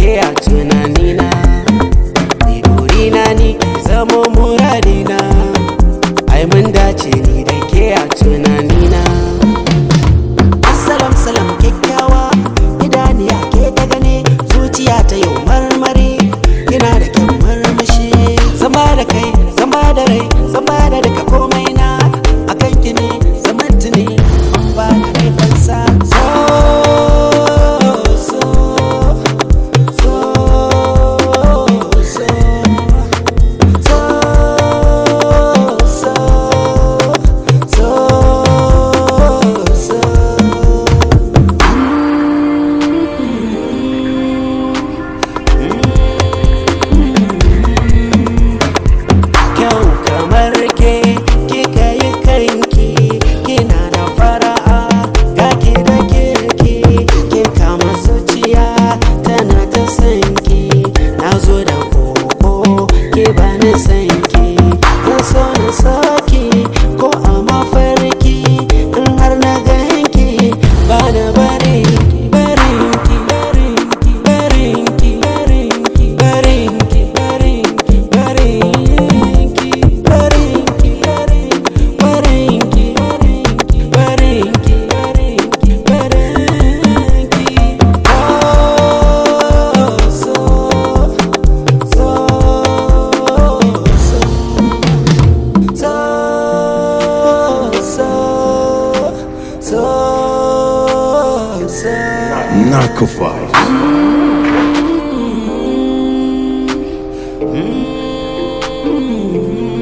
ke a tunanina ni burina ni ki zama muradina ai mun dace ni da ke a tunanina Assalam salam kyakkyawa idaniya ke ta gane zuciya ta yau marmari kina da kyan marmashi zama da kai zama da rai zama da duka komai na akan ki ne zaman tuni an ba da rai fansa so so so so so so so so kyau kamar ke kika yi kanki kina da fara'a ga ki da kirki kin kama zuciya tana ta sanki na zo da koko ke ba ni sanki zan so na saki ko a mafarki in har na ganki ba na barinki barinki barinki barinki barinki barinki barinki barinki barinki barinki barinki barinki barinki oh so so so so so so so Narco Files.